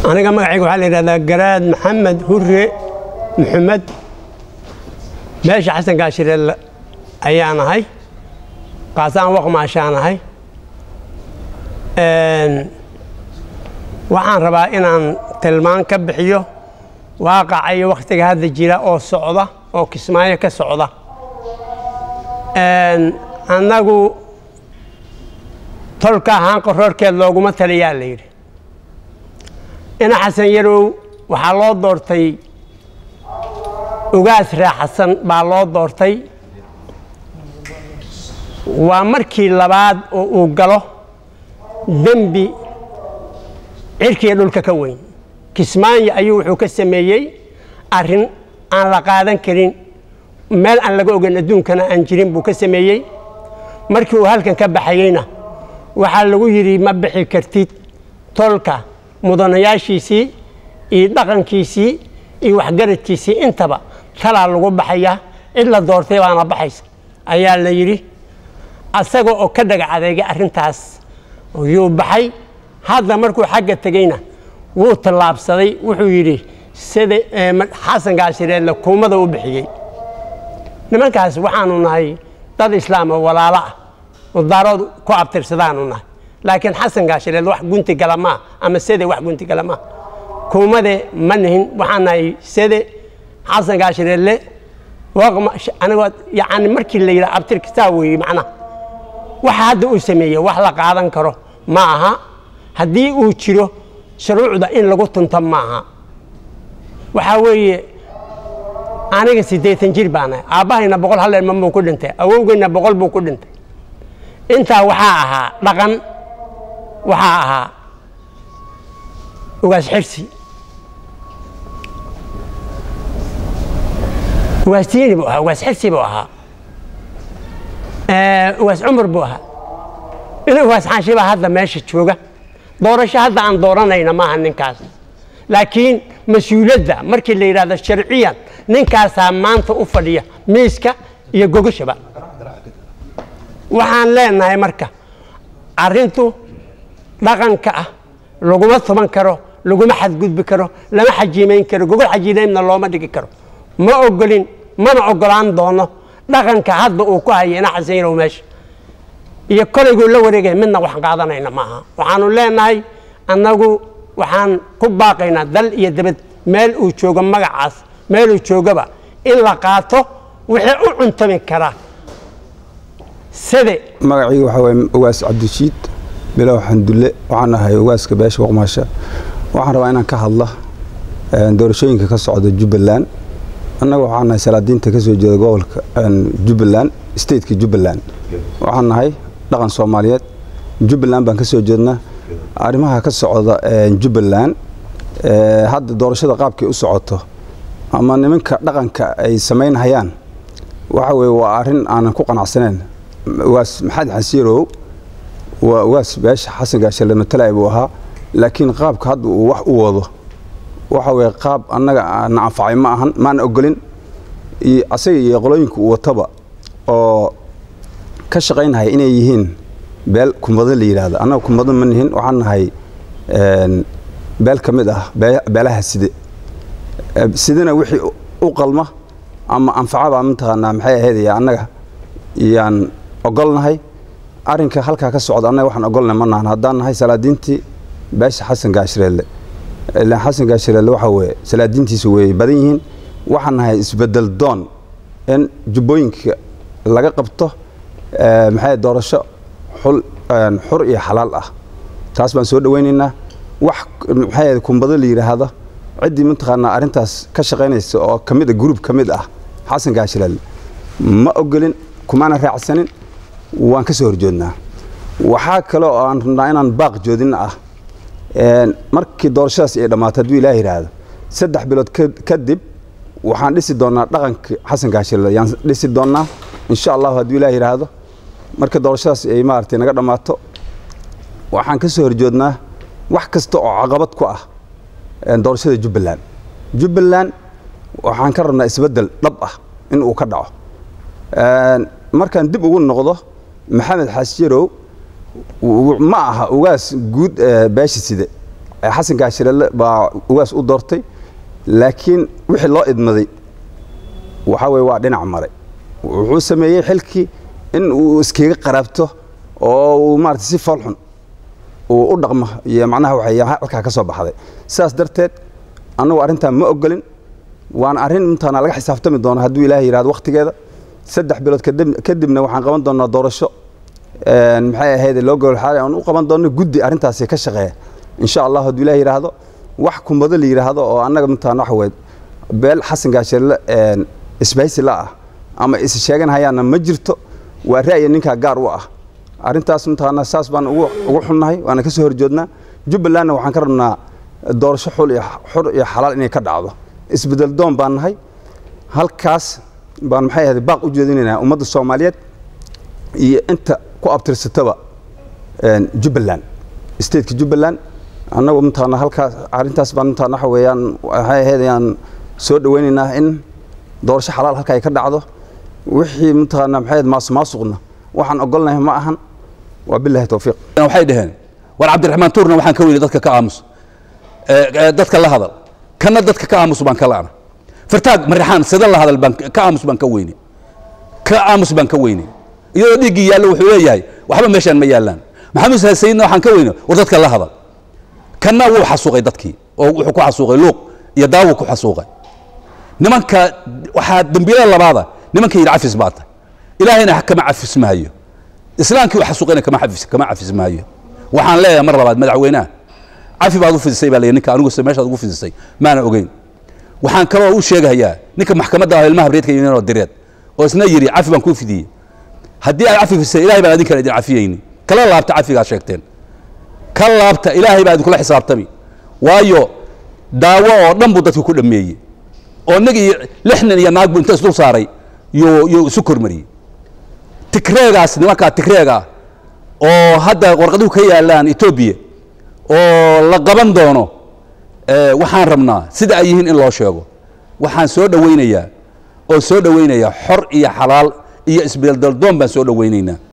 aniga magacayga waxaa la yidhahdaa garaad maxamed hure maxamed meesha xasan gaashireel ayaan ahay qaasaan waqmaashaan ahay waxaan rabaa inaan tilmaan ka bixiyo waaqaca iyo wakhtiga hadda jira oo socda oo kismaayo ka socda annagu tolka ahaan qoroorkeed looguma taliyaa la yidhi ina xasan yarow waxaa loo doortay ugaas raaxasan baa loo doortay waa markii labaad oo uu galo dembi cirkiiyo dhulka ka weyn kismaayo ayuu wuxuu ka sameeyey arrin aan la qaadan karin meel aan laga ogan adduunkana aan jirin buu ka sameeyey markii uu halkan ka baxayeyna waxaa lagu yidhi ma bixi kartid tolka mudanayaashiisii iyo dhaqankiisii iyo waxgaradkiisii intaba talaa lagu baxaya cid la doortay baana baxaysa ayaa la yidhi asaga oo ka dhagac adeegay arrintaas yuu baxay hadda markuu xagga tegeyna wuu tallaabsaday wuxuu yidhi sida xasan gaashireedle kuumada u bixiyey nimankaas waxaanu nahay dad islaam oo walaalo ah oo daarood ku abtirsadaanu nahay laakiin xasan gaashireed wax gunti gala maa ama sede wax gunti gala maa kuumade ma nihin waxaan nahay sede xasan gaashireedle aniga yani markii la yidhaha abtirkisaa weeye macnaha waxa hadda uu sameeyey wax la qaadan karo ma aha haddii uu jiro shuruucda in lagu tunto ma aha waxaa weeye aniga siddeetan jir baanahay aabbahayna boqol hal ilma buu ku dhintay awowgeyna boqol buu ku dhintay intaa waxaa ahaa dhaqan waxaa ahaa ugaas xirsi ugaas tiini buu ahaa ugaas xirsi buu ahaa ugaas cumar buu ahaa ina ugaas xaashi baa hadda meesha jooga doorasho hadda aan dooranayna maaha ninkaas laakiin mas-uuliyadda markii la yidhahdo sharciyan ninkaasaa maanta u fadhiya miiska iyo gogashaba waxaan leenahay marka arrintu dhaqanka ah laguma tuban karo laguma xadgudbi karo lama xajiimayn karo gogol xajiimaynna looma dhigi karo ma ogolin mana ogolaan doono dhaqanka hadda uu ku haya ina xasan yarow meesha iyo kolayguu la wareegaya midna wax qaadanayna maaha waxaanu leenahay annagu waxaan ku baaqaynaa dal iyo dabad meel uu joogo magacaas meeluu joogaba in la qaato wixii u cuntami karaa side magacayga waxaa waye ugaas cabdishiid bilow xandulle waxaan ahay ugaaska beesha waqmaasha waxaan rabaa inaan ka hadla doorashooyinka ka socda jubbaland annaga waxaan nahay salaadiinta ka soo jeeda gobolka jubbaland stateka jubbaland waxaan nahay dhaqan soomaaliyeed jubbaland baan ka soo jeednaa arrimaha ka socda jubbaland hadda doorashada qaabkay u socoto ama nimanka dhaqanka ay samaynhayaan waxa weye waa arrin aanan ku qanacsaneyn ugaas maxamed xasiirow waa ugaas beesha xasan gaashale matalay buu ahaa laakiin qaabka hadda uu wax u wado waxa weye qaab annaga na anfacay ma ahan maana ogolin iyo asaga iyo qolooyinka uu wataba oo ka shaqaynhaya inay yihiin beel kumado la yidhaahdo annaga kumado ma nihin waxaan nahay beel ka mid ah beelaha side sidena wixii u qalma ama anfacabaa mataqaanaa maxay ahaydaya annaga yaan ogolnahay arrinka halkaa ka socda annaga waxaan ogolnahay ma nahan haddaan nahay salaadiintii beesha xasan gaashireelle ilaan xasan gaashireelle waxaa weeye salaadiintiisu way badan yihiin waxaan nahay isbedel doon in jubbooyinka laga qabto maxay doorasho xul xur iyo xalaal ah taas baan soo dhowaynaynaa wax maxay kumbado la yidhaahdo ciddii mataqaanaa arrintaas ka shaqaynaysa oo ka mid a gruub ka mid ah xasan gaashireelle ma ogolin kumaana raacsanin waan ka soo horjoodnaa waxaa kale oo aan rabnaa inaan baaq joodinna ah markii doorashadaas ay dhammaato hadduu ilaah yidhaahdo saddex bilood kadib waxaan dhisi doonnaa dhaqanka xasan gaashirle yaan dhisi doonnaa insha allahu hadduu ilaah yidhaahdo marka doorashadaas ay maaragtay naga dhammaato waxaan ka soo horjoodnaa wax kasta oo caqabad ku ah doorashada jubbaland jubbaland waxaan ka rabnaa isbeddel dhab ah in uu ka dhaco markaan dib ugu noqdo maxamed xaasyarow ma aha ugaas guud beesha side xasan gaashirelle baa ugaas u doortay laakiin wixii loo idmaday waxaa weye waa dhinac maray wuxuu sameeyey xilkii in uu iskaga qaraabto oo uu maarata si foolxun uu u dhaqmo iyo macnaha waxay halkaa ka soo baxday sidaas darteed annagu arrintan ma ogolin waana arrin intaana laga xisaabtami doono hadduu ilaahay yidhahdo wakhtigeeda saddex bilood kadibna waxaan qaban doonaa doorasho maxay ahayd loo gowlxaali aan u qaban doonno guddi arrintaasi ka shaqeeya insha allah hadduu ilaah yidhaahdo wax kumado la yidhaahdo oo annaga mintaan waxa weyd beel xasan gaashirle isbahaysi la ah ama is sheegan hayaana ma jirto waa ra'yi ninkaa gaar u ah arrintaas mintaana saas baan ugu xunnahay waana ka soo horjoodnaa jubbalandna waxaan ka rabnaa doorasho xul iyo xur iyo xalaal inay ka dhacdo isbedel doon baan nahay halkaas baan maxay ahayd baaq u jeedinaynaa ummadda soomaaliyeed iyo inta ku abtirsataba jubbaland stateka jubbaland annagu mintaana halkaas arrintaas baan mintaana waxa weeyaan waxay ahayd ayaan soo dhawaynaynaa in doorasho xalaal halka ay ka dhacdo wixii mintaana maxay ahayd maasumaasuqna waxaan ogolnahay ma ahan waa bilahi towfiiq waxay dhaheen war cabdiraxmaan tuurna waxaan ka weyni dadka ka aamus dadka la hadal kana dadka ka aamus baan ka la'na fartaag marixaan sida la hadal baan ka aamus baan ka weyne ka aamus baan ka weyne iyadoo dhiiggii yaallo wuxuu leeyahay waxba meeshaan ma yaallaan maxamed sayidna waxaan ka weyne war dadka la hadal kanna wuu xasuuqay dadkii oo wuxuu ku xasuuqay luuq iyo daawu ku xasuuqay nimanka waxaa dembiyada labaada nimanka yidhi cafis baa tahay ilaahayna kama cafis maayo islaamkii u xasuuqayna kama cafis kama cafis maayo waxaan leeyahay mar labaad madaxweynaha cafi baad u fidisay baa leeyahay ninka anigu meeshaad ugu fidisay maana ogeyn waxaan kaloo u sheegayaa ninka maxkamadda ah ilmaha habreedka yimid direed oo isna yidhi cafi baan kuu fidiyey haddii aad cafi fidisay ilahay baan adinkan idin cafiyeyni kala laabta cafigaad sheegteen ka laabta ilaahay baa idinkula xisaabtami waayo daawo oo dhan buu dadka ku dhammeeyey oo nig iyo lix nin iyo naag buu inta isdul saaray yuu yuu isu kormariyey tigreegaas nimankaa tigreega oo hadda warqaduhu ka yaalaan etoobiya oo la qaban doono waxaan rabnaa sida ay yihiin in loo sheego waxaan soo dhowaynayaa oo soo dhowaynayaa xor iyo xalaal iyo isbeeldaldoon baan soo dhowaynaynaa